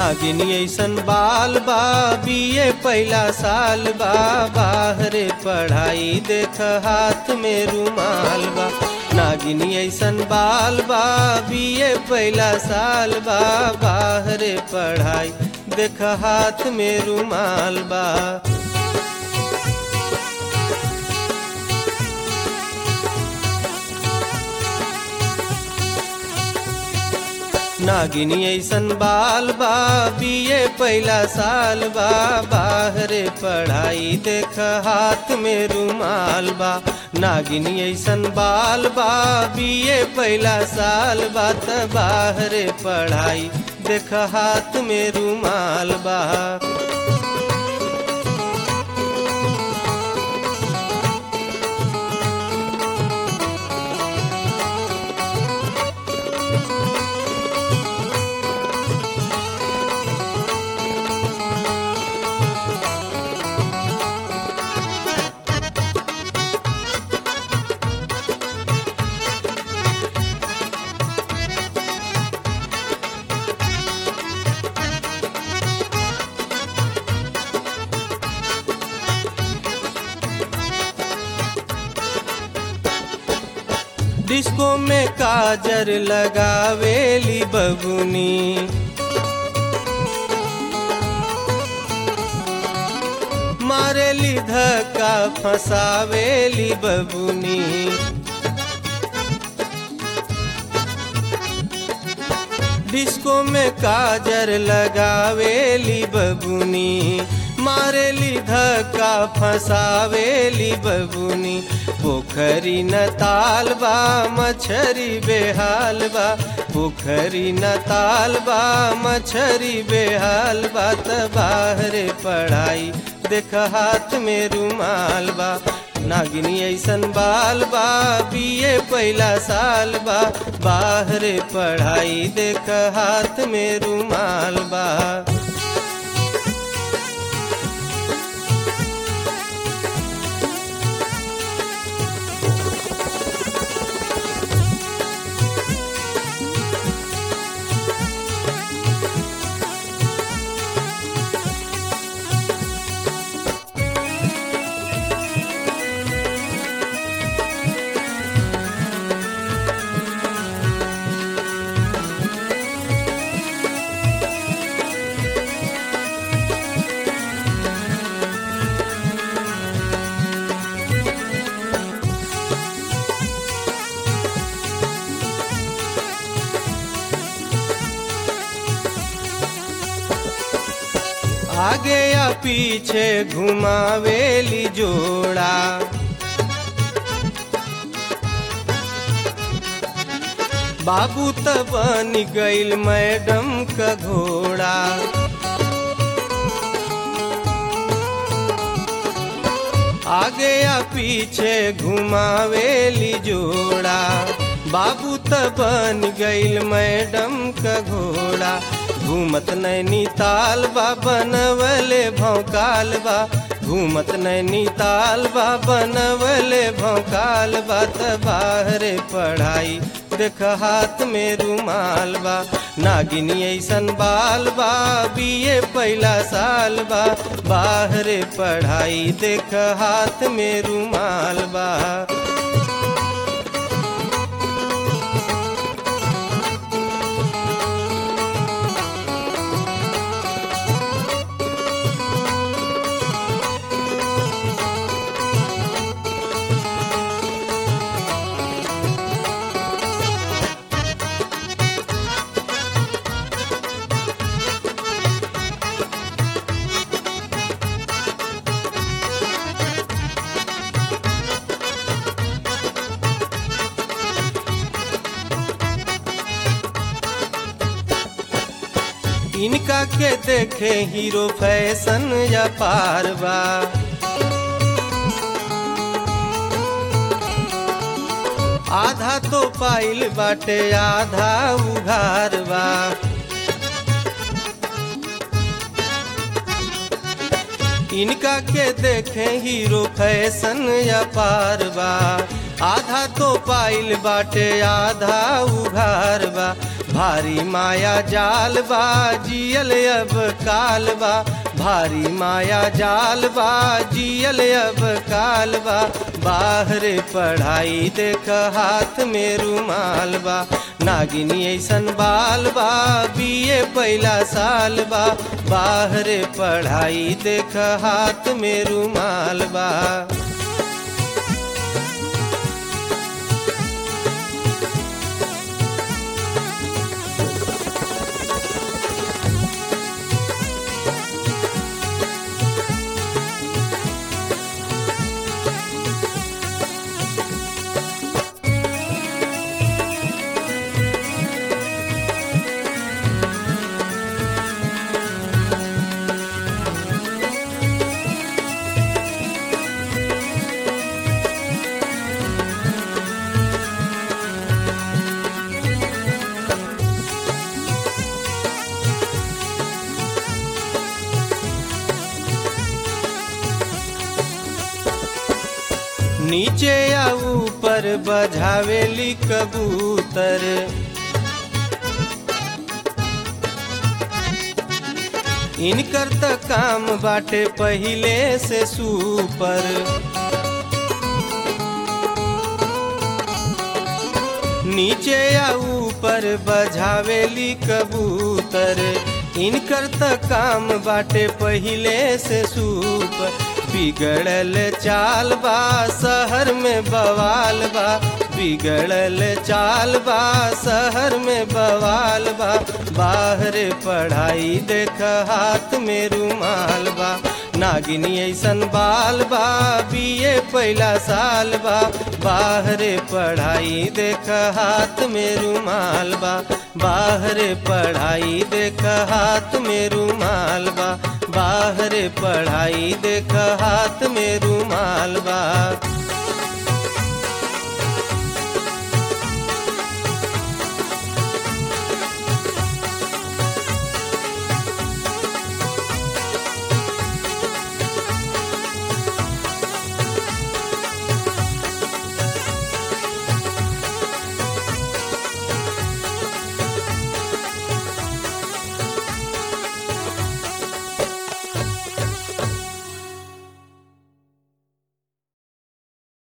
नागिनी ऐसन बाल बा बीए पहला साल बा बाहरे पढ़ाई देख हाथ में रुमाल बा नागिनी ऐसन बाल बा बीए पहला साल बा बाहरे पढ़ाई देख हाथ में रुमाल बा नागिनी ऐसन बाल बा बीए पहला साल बा बाहरे पढ़ाई देख हाथ में रुमाल बा नागिनी ऐसन बाल बा बीए पहला साल बा त बाहरे पढ़ाई देख हाथ में रुमाल बा डिस्को में काजर लगावेली बबुनी मारेली धक्का फसावेली बबुनी डिस्को में काजर लगावेली बबुनी मारेली धक्का फसावेली बबुनी पोखरी न तालबा मछरी बेहाल बा पोखरी न तालबा मछरी बेहाल बा त बाहरे पढ़ाई देख हाथ में रुमाल बा नागिनी ऐसन बाल बा बीए पहला साल बा बाहरे पढ़ाई देख हाथ में रुमाल बा आगे या पीछे घुमावेली जोड़ा बाबू त बन गईल मैडम का घोड़ा आगे या पीछे घुमावेली जोड़ा बाबू त बन गईल मैडम का घोड़ा घूमत नैनी ताल बा बनवले भौकाल बा घूमत नैनी ताल बा बनवले भौकाल बा त बाहरे पढ़ाई देख हाथ में रुमाल बा नागिनी ऐसन बाल बा बीए पहला साल बा बाहरे पढ़ाई देख हाथ में रुमाल बा इनका के देखे हीरो फैशन या पारवा आधा तो पाइल बाटे आधा उघार बा इनका के देखे हीरो फैशन या पार बा आधा तो पाइल बाटे आधा उघार बा भारी माया जाल बा जियल अब काल बा भारी माया जाल बा जियल अब काल बा बाहर पढ़ाई देख हाथ में रुमाल बा नागिनी ऐसन बाल बा बीए पहला साल बा बाहर पढ़ाई देख हाथ में रुमाल बा नीचे या ऊपर बजावेली कबूतर इनकर त काम बाटे पहिले से सुपर नीचे या ऊपर बजावेली कबूतर इनकर त काम बाटे पहिले से सुपर बिगड़ल चाल बा शहर में बवाल बा बिगड़ल चाल बा शहर में बवाल बा बाहर पढ़ाई देख हाथ में रुमाल बा नागिनी ऐसन बाल बा बीए पहला साल बा बाहर पढ़ाई देख हाथ में रुमाल बा बाहर पढ़ाई देख हाथ में रुमाल बा बाहर पढ़ाई देख हाथ में रुमाल बा